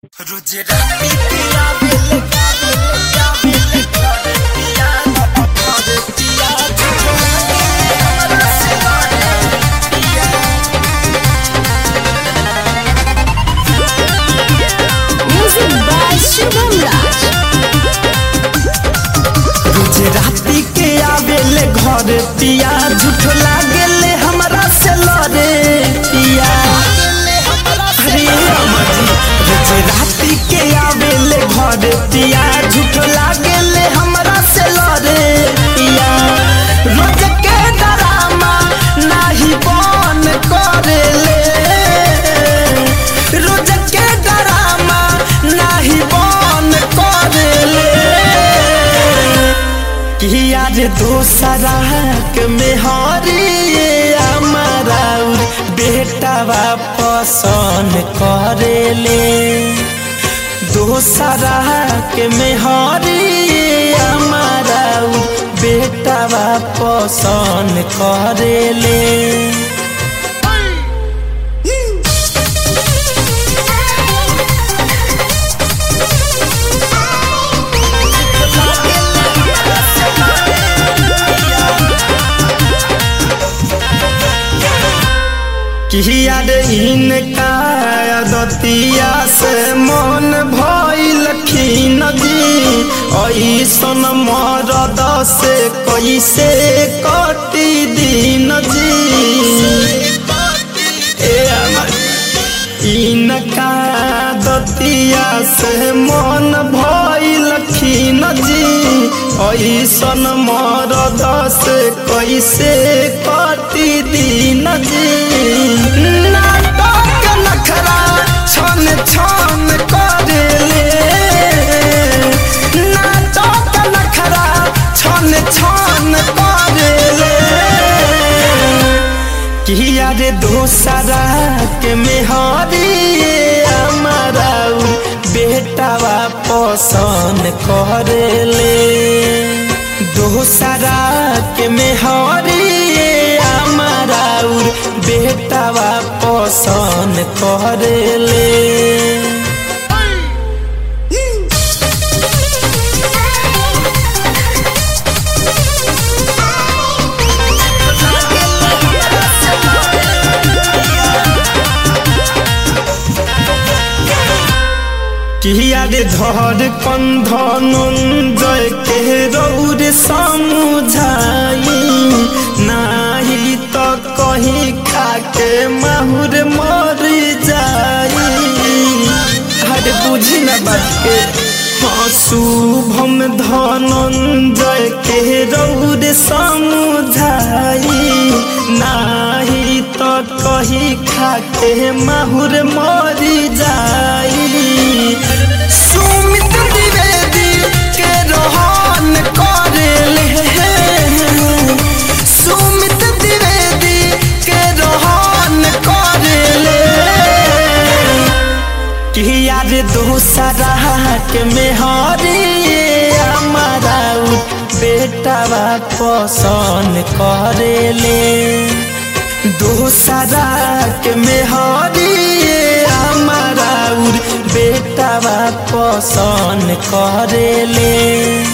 रोज राती पिया बेल का बेल का बेल कर पिया कर पिया हमरा से करे पिया Music by Shubham Raj. रोज राती के आवेले घर पिया झूठ लागेले हमरा से लड़े पिया अरे अमरी रोज राती के आवेले घर पिया झूठ लागेले हमरा से लड़े पिया रोज के डरामा नाही बन करेले रोज के डरामा नाही बन करेले किया रे दोसरा के मेहरी हमारा बेटावा पसंद करेले दोसरा के मेहरी हमारा बेटावा पसंद करेले किया रे इनका दतिया से मन भइल खीन जी ऐसन मरद से कैसे कटी दिन जी ए अमर इनका दतिया से मन भइल खीन जी ऐसन मरद से कैसे कटी दिन जी नाटक नखरा छन छन करेले नाटक नखरा छन छन करेले किया रे दोसरा के मेहरी हमारा बेटावा पसंद करेले दोसरा के मेहरी हमारा बेटावा पसंद करेले किया रे धर कंधन जय के रौर समुझाई नाही तो कहीं खाके माहुर मर जाई हरे बुझी न बात के हाँ शुभम धनंजय के रौर समुझाई नाही तो कहीं खाके माहुर मर जाई सुमित द्विवेदी के रोहन करेले सुमित द्विवेदी के रोहन करेले किया रे दूसरा के मेहरी हमारा बेटावा पसंद करेले दूसरा के मेहरी हमारा बेटावा पसंद करेले